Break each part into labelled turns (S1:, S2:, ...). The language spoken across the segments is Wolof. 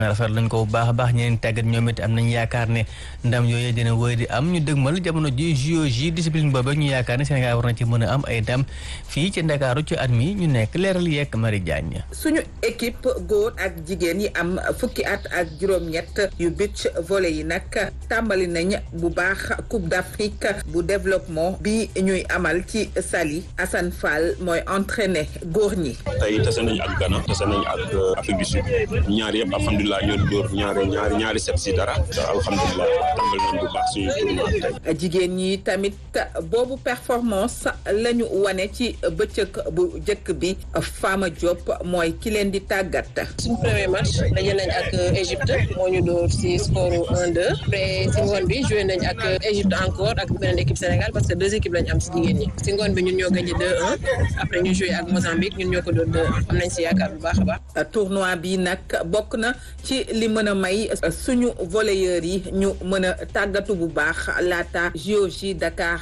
S1: rafet lañ ko bu baax a baax ñeneen tàggat ñoom it am nañ yaakaar ne ndam yooyu dina wëy di am ñu dëgmal jamono ji JOJ discipline boobu ñu yaakaar ne Sénégal war na ci mën a am ay ndam fii ci Ndakaaru ci at mi ñu nekk leeral yeeg Marie Diagne.
S2: suñu équipe góor ak jigéen yi am fukki at ak juróom-ñett yu beach volley yi nag tàmbali nañ bu baax Coupe d'Afrique bu développement bi ñuy amal ci Saly Assane Fall mooy entraîné góor ñi.
S3: tey tase nañ ak Ghana tase nañ ak Afrique du Sud ñaar yëpp alhamdulilah ñoo dóor ñaari ñaari ñaari set si dara alhamdulilah tàmbali nañ bu baax suñu tournoi tey.
S2: jigéen ñi tamit boobu performance la ñu wane ci bëccëg bu njëkk bi Fama Diop mooy ki leen di tàggat.
S4: suñu premier match daje nañ ak Égypte moo ñu dóor si score 1-2 après si ngoon bi joué nañ ak Égypte encore ak beneen équipe Sénégal parce que deux équipes lañ am si jigéen ñi si ngoon bi ñun ñoo gagné 2-1 après ñu joué ak Mozambique ñun ñoo ko dóor 2-1 am nañ si yaakaar bu baax a baax.
S2: tournoi bi nag bokk na ci li mën a may suñu volleyeurs yi ñu mën a tàggatu bu baax laata JOJ Dakar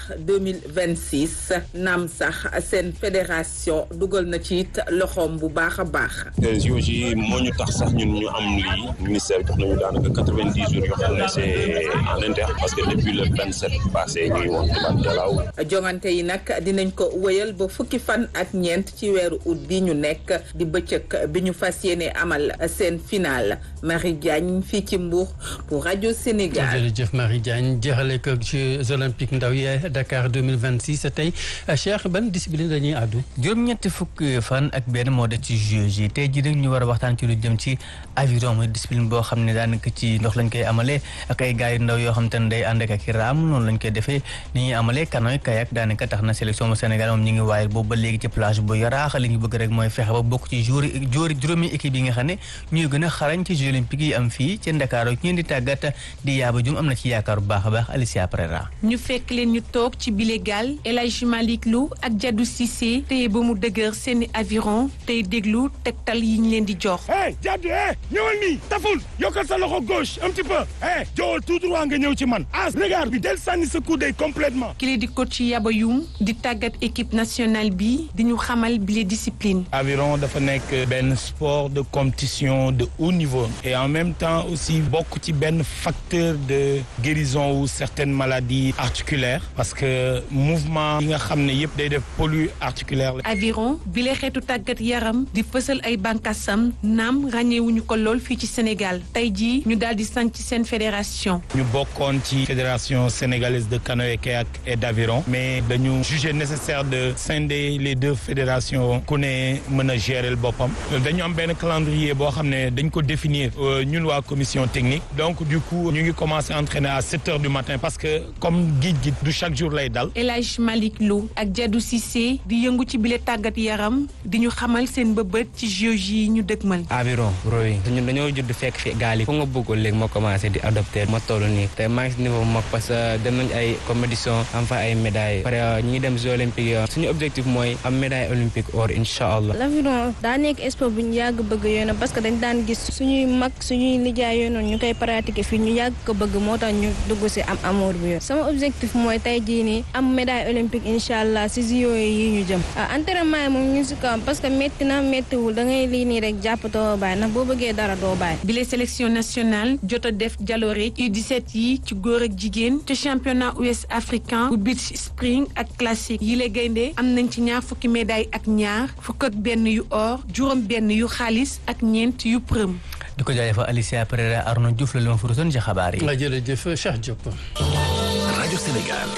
S2: 2026 naam sax seen fédération dugal na ci it loxoom bu baax a baax.
S3: JOJ moo ñu tax sax ñun ñu am lii ministère jox nañu daanaka quatre-vingt-dix jours yoo xam ne c'est en interne parce que depuis le vingt-sept passé ñuy woon tubaab jalaaw.
S2: jongante yi nag dinañ ko wëyal ba fukki fan ak ñeent ci weeru août bi ñu nekk di bëccëg bi ñu fas yéene amal seen final Marie Diagne fii ci Mbour pour rajo Sénégal.
S5: jërëjëf Marie Diagne jeexale ko Jeux olympiques ndaw yi Dakar 2026 tey Cheikh ban discipline dañuy àddu.
S1: juróom-ñetti fukki fan ak benn moo des ci Jeux yi tey jii nag ñu war a waxtaan ci lu jëm ci aviron mooy discipline boo xam ne daanaka ci ndox lañ koy amalee ak ay gars yu ndaw yoo xam te ne day ànd ak i raam noonu lañ koy defee ni ñuy amalee canoë kayak daanaka tax na sélection bu Sénégal moom ñu ngi waayal boobu ba léegi ci plage bu yaraax li ñu bëgg rek mooy fexe ba bokk ci jour jour juróomi équipe yi nga xam ne ñuy gën a xarañ ci Jeux olympiques yi am fii ci Ndakaaru ñeen di tàggat di yaaba jum am na ci yaakaar bu baax a baax Alicia Prera
S6: ñu fekk leen ñu toog ci bile gaal El Hadji Malick Lou ak Jadou Cissé téye ba mu dëgër seeni aviron tey déglu tegtal yi ñu leen di jox.
S7: hey Jadou eh ñëwal nii taful yokkal sa loxo gauche un petit peu eh jowal tout droit nga ñëw ci man as regarde bi del sànni sa coude complètement
S6: ki di coach Yaba Youm di tàggat équipe nationale bi di ñu xamal bile discipline.
S7: aviron dafa nekk benn sport de compétition de haut niveau et en même temps aussi bokk ci benn facteur de guérison ou certaines maladies articulaires parce que mouvement yi nga xam ne yëpp day def pollu articulaire la.
S6: aviron bile xeetu tàggat yaram di fësal ay bànqaasam naam ràññeewuñu ko lool fii ci Sénégal tey jii ñu daal di sanc seen fédération.
S7: ñu bokkoon ci fédération sénégalaise de canoë kayak et d'aviron mais dañu jugé nécessaire de scinder les deux fédérations ku ne mën a gérer boppam dañu am benn calendrier boo xam ne dañ ko définir ñun waa commission technique donc du coup ñu ngi commencé entraîner à sept heures du matin parce que comme géej gi du chaque jour lay dal.
S6: El Hadj Malick Lou ak Jadou Cissé di yëngu ci bile tàggat yaram di ñu xamal seen bëbët ci JOJ yi ñu dëgmal.
S8: aviron rowing ñun dañoo judd fekk fi gaal yi fu nga bëggoon léegi ma commencé di adopté ma toll nii te maa ngi si niveau mag parce que dem nañ ay compétition am fa ay médailles pare ñi dem jeux olympiques suñu objectif mooy am médaille olympique or incha allah.
S9: l'aviron daa nekk sport bu ñu yàgg bëgg yoon parce que dañ daan gis suñuy mag suñuy lijaay yoon ñu koy pratiquer fii ñu yàgg ko bëgg moo tax ñu dugg si am amour bi yoon sama objectif mooy tey jii nii am médaille olympique incha allah si JO yi ñu jëm ah entraînement yi moom ñu si kawam parce que métti na méttiwul da ngay lii nii rek jàppatoo bàyyi ndax boo bëggee dara doo bàyyi.
S6: bile sélection nationale jot a def jaloore U17 yi ci góor ak jigéen te championnat ouest africain bu beach spring ak classique yi la gaynde am nañ ci ñaar fukki médaille ak ñaar fukk ak benn yu or juróom benn yu xaalis ak ñeent yu përëm.
S1: di ko jaajëfal Alicia Pereira Arnaud Diouf la li ma furutoon ci xabaar yi.
S5: jërëjëf Cheikh Diop.
S10: rajo Sénégal.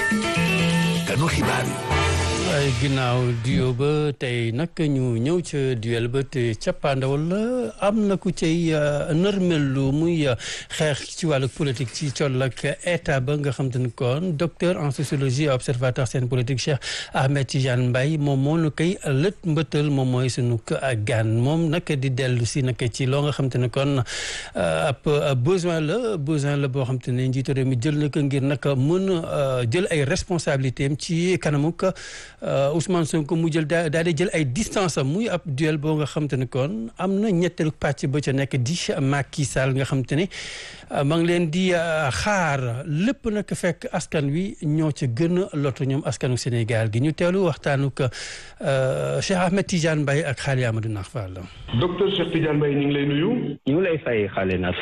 S10: kanu xibaar yi.
S5: waaye ginnaaw duo ba tey nag ñu ñëw ca duel ba te cappaandawal la am na ku cay nërmelu muy xeex ci wàllu politique ci col ak état ba nga xam te ne kon docteur en sociologie et observateur seen politique Cheikh Ahmed Tidiane Mbaye moom moo nu koy lët mbëttal moom mooy sunu gan moom nag di dellu si nag ci loo nga xam te ne kon ab besoin la besoin la boo xam te ne njiitu réew mi jël na ko ngir nag mën a jël ay responsabilités am ci kanamuk Ousmane Sonko mu jël daa daal di jël ay distance am muy ab duel boo nga xam te ne kon am na ñetteelu pàcc ba ca nekk di Macky Sall nga xam te ne maa ngi leen di xaar lépp nag fekk askan wi ñoo ca gën a lotu ñoom askanu Sénégal gi ñu teelu waxtaanu ko Cheikh Ahmed Tidiane Mbaye ak Xaali Amadou Nax Fall.
S11: docteur Cheikh Tidiane Mbaye ñu ngi lay nuyu.
S12: ñu ngi lay fay xaale na